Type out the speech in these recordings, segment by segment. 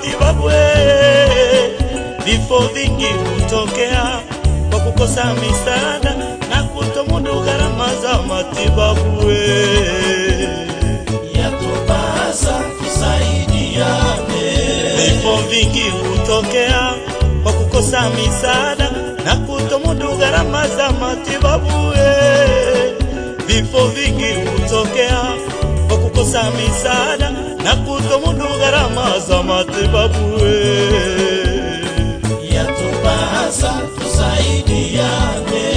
matibabu. eh. Vifo vingi hutokea kwa kukosa misaada na kutomudu gharama za matibabu. eh. yatupasa tusaidiane, Vifo vingi hutokea kwa kukosa misaada na kutomudu gharama za matibabu. eh. Vifo vingi hutokea kwa kukosa misaada na kutomudu gharama za matibabu. eh. yatupasa tusaidiane,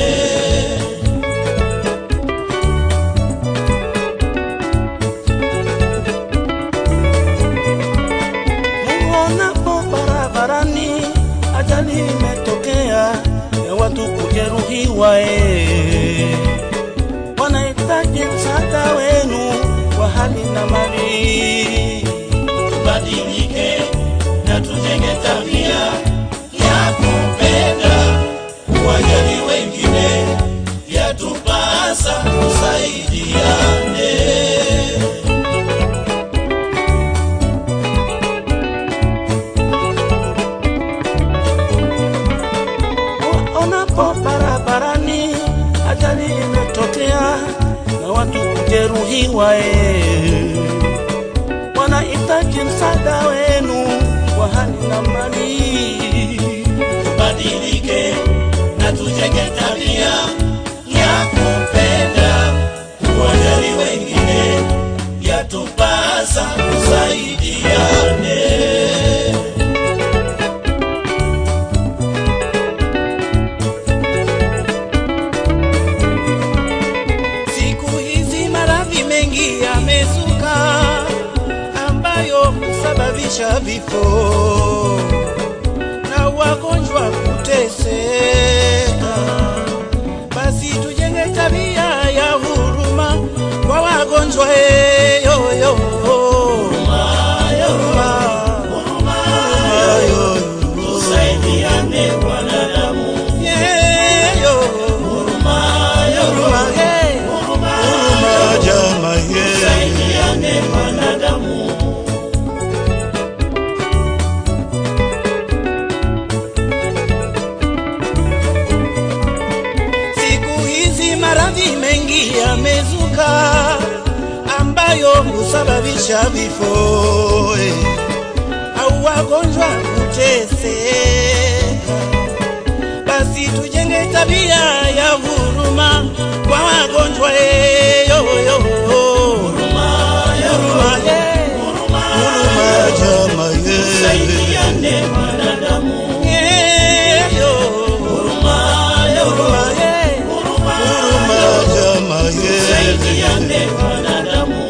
Muonapo barabarani ajali imetokea ya watu kujeruhiwa, eh, wanahitaji msaada wenu wa hali na mali. tubadilike na tujenge tabia ya kupenda kuwajali wengine, yatupasa tusaidiane. Onapo barabarani ajali imetokea na watu kujeruhiwa, eh, wanahitaji msaada wenu wa hali na mali. tubadilike na tujenge tabia ya kupenda kuwajali wengine, yatupasa tusaidiane. Siku hizi maradhi mengi yamezuka ambayo husababisha vifo na wagonjwa kuteseka. Basi tujenge tabia ya huruma kwa wagonjwa eh, yo, yo. Huruma, huruma, yo, Tusaidiane wanadamu, yeah, yo. Huruma, hey. Huruma, jamaa, yeah. tusaidiane wanadamu. Siku hizi maradhi mengi yamezuka ambayo husababisha vifo eh, au wagonjwa kuteseka. Basi tujenge tabia ya huruma kwa wagonjwa eh, yo, yo. Huruma, eh. Huruma, jamaa, yeah. Tusaidiane wanadamu, Yeah, yo. Huruma, eh. Huruma, jamaa, yeah. tusaidiane wanadamu.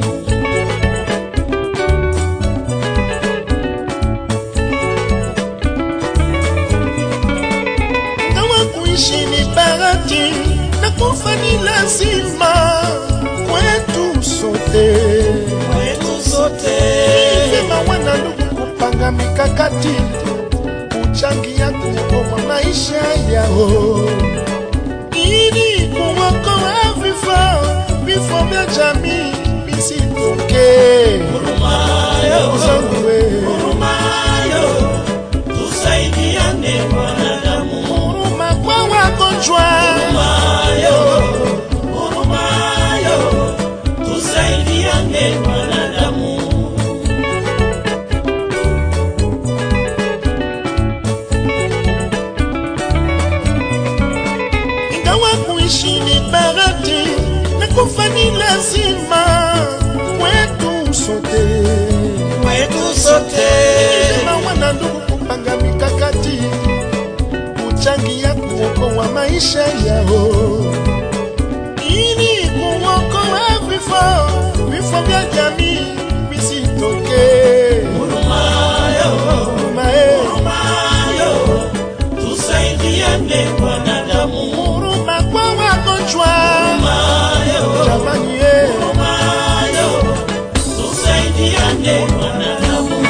kama kuishi ni bahati na kufa ni lazima kwetu sote. Kwetu sote Vyema wana ndugu kupanga mikakati kuchangia kuokoa maisha yao ili kuokoa vifo vifo vya jamii visitokee. Ndugu zangu we, hurumayo, tusaidiane wanadamu. huruma kwa wagonjwa Hurumayo, hurumayo, tusaidiane wanadamu. ingawa kuishi ni bahati na kufa ni lazima kwetu sote. Kwetu sote Vyema wana ndugu kupanga mikakati kuchangia kuokoa maisha yao ili kuokoa vifo vifo vya jamii visitokee. hurumayo, Huruma, eh, hurumayo, tusaidiane wanadamu. huruma kwa wagonjwa Hurumayo, jamani, eh. hurumayo, tusaidiane wanadamu.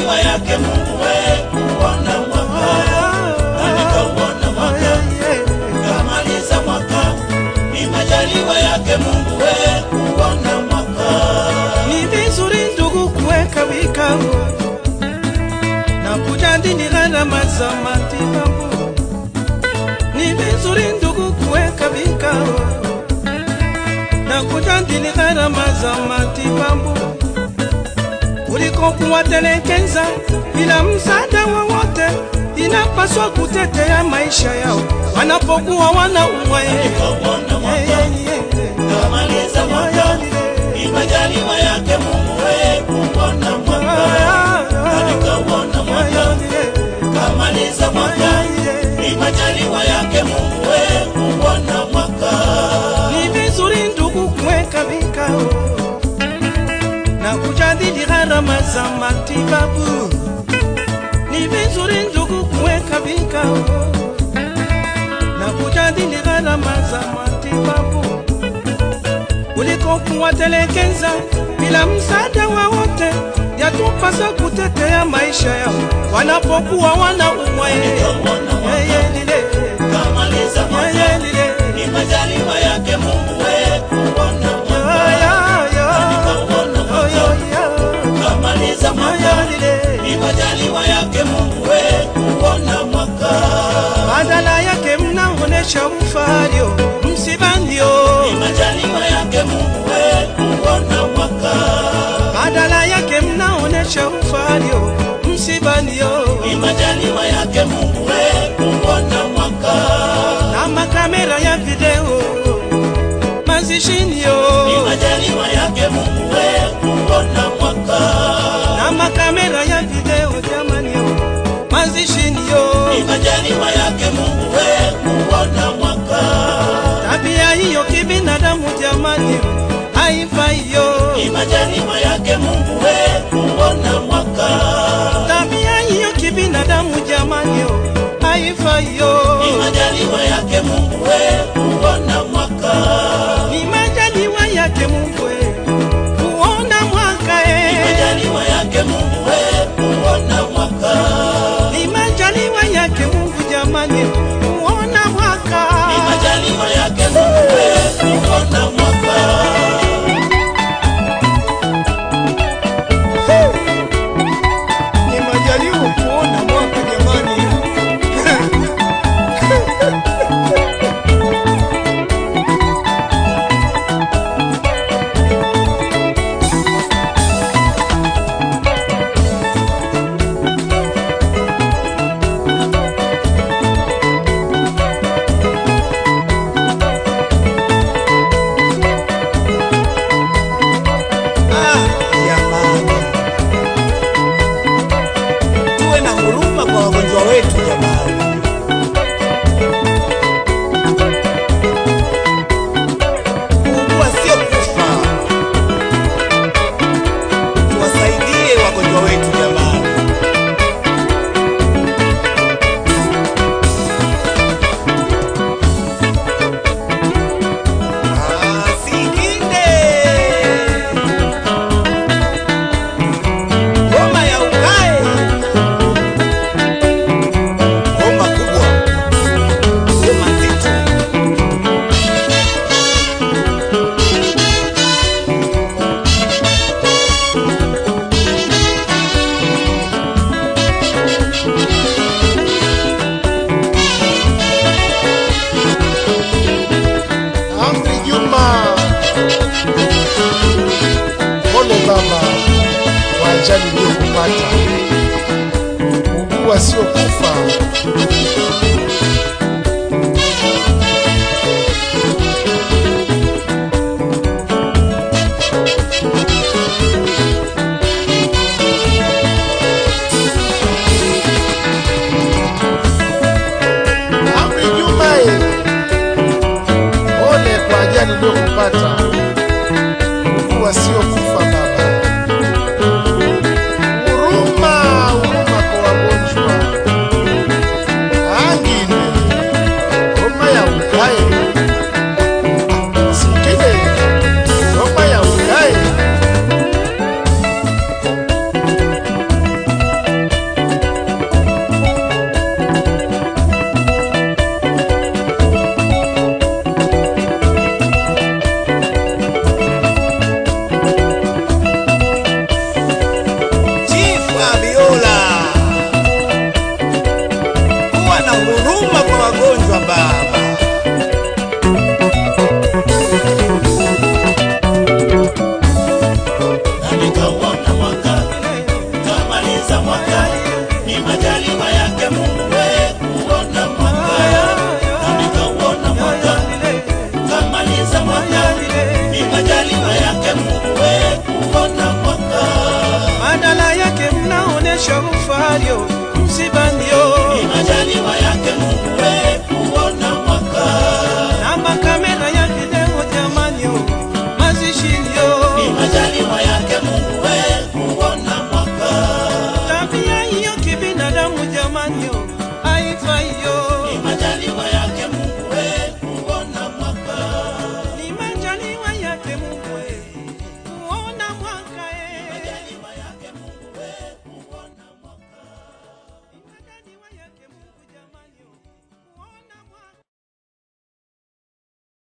majaliwa yake Mungu we kuona mwaka na nikauona mwaka kamaliza mwaka ni majaliwa yake Mungu we kuona mwaka Ni vizuri ndugu kuweka vikao na kujadili gharama za matibabu. Ni vizuri ndugu kuweka vikao na kujadili gharama za matibabu kuliko kuwatelekeza bila msaada wowote. Inapaswa kutetea maisha yao wanapokuwa wanaumwa. nikauona mwaka kamaliza mwaka ni majaliwa yake Mungu we kuona mwaka na nikauona mwaka kamaliza mwaka ni majaliwa yake Mungu we kuona mwaka Ni vizuri ndugu kuweka vikao na kujadili gharama za matibabu. Ni vizuri ndugu kuweka vikao na kujadili gharama za matibabu kuliko kuwatelekeza bila msaada wowote. Yatupasa kutetea maisha yao wanapokuwa wanaumwa. Nikauona mwaka Yeye lile, kamaliza mwaka yeye lile, ni majaliwa yake Mungu we kuona mwaka ya, ya, nikauona ya, mwaka ya, ya. kamaliza mwaka ni majaliwa yake Mungu we kuona mwaka badala yake mnaonesha ufario msibandio, ni majaliwa yake Mungu we kuona mwaka badala yake mnaonesha ufario msibandio, ni majaliwa yake Mungu we kuona mwaka na makamera ya video mazishinio, ni majaliwa yake Mungu we kuona mwaka na makamera ya video jamanio mazishinio, ni majaliwa yake Mungu we kuona mwaka tabia hiyo kibinadamu jamani haifaiyo, ni majaliwa yake Mungu we kuona mwaka tabia hiyo kibinadamu jamani haifaiyo. ni majaliwa yake Mungu we kuona mwaka ni majaliwa yake Mungu eh, kuona mwaka ni eh. majaliwa yake Mungu we kuona mwaka ni majaliwa yake Mungu jamani, kuona mwaka ni majaliwa yake Mungu we kuona mwaka Ni majaliwa kuona mwaka jamani. ah, jamani, tuwe na huruma kwa wagonjwa wetu jamani. Kuugua sio kufa, tuwasaidie wagonjwa wetu jamani. Ah, Sikinde. Ngoma ya ukae, ngoma kubwa, ngoma nzito. Amri Juma, pole baba kwa ajali iliyokupata. Ugua sio kufa. Amri Juma, eh, pole kwa ajali iliyokupata. Ugua sio kufa baba. Huruma, huruma kwa wagonjwa. Angi ni majaliwa yake Mungu we kuona mwaka na nikauona mwaka kamaliza mwaka ni majaliwa yake Mungu we kuona mwaka badala yake mnaonesha ufario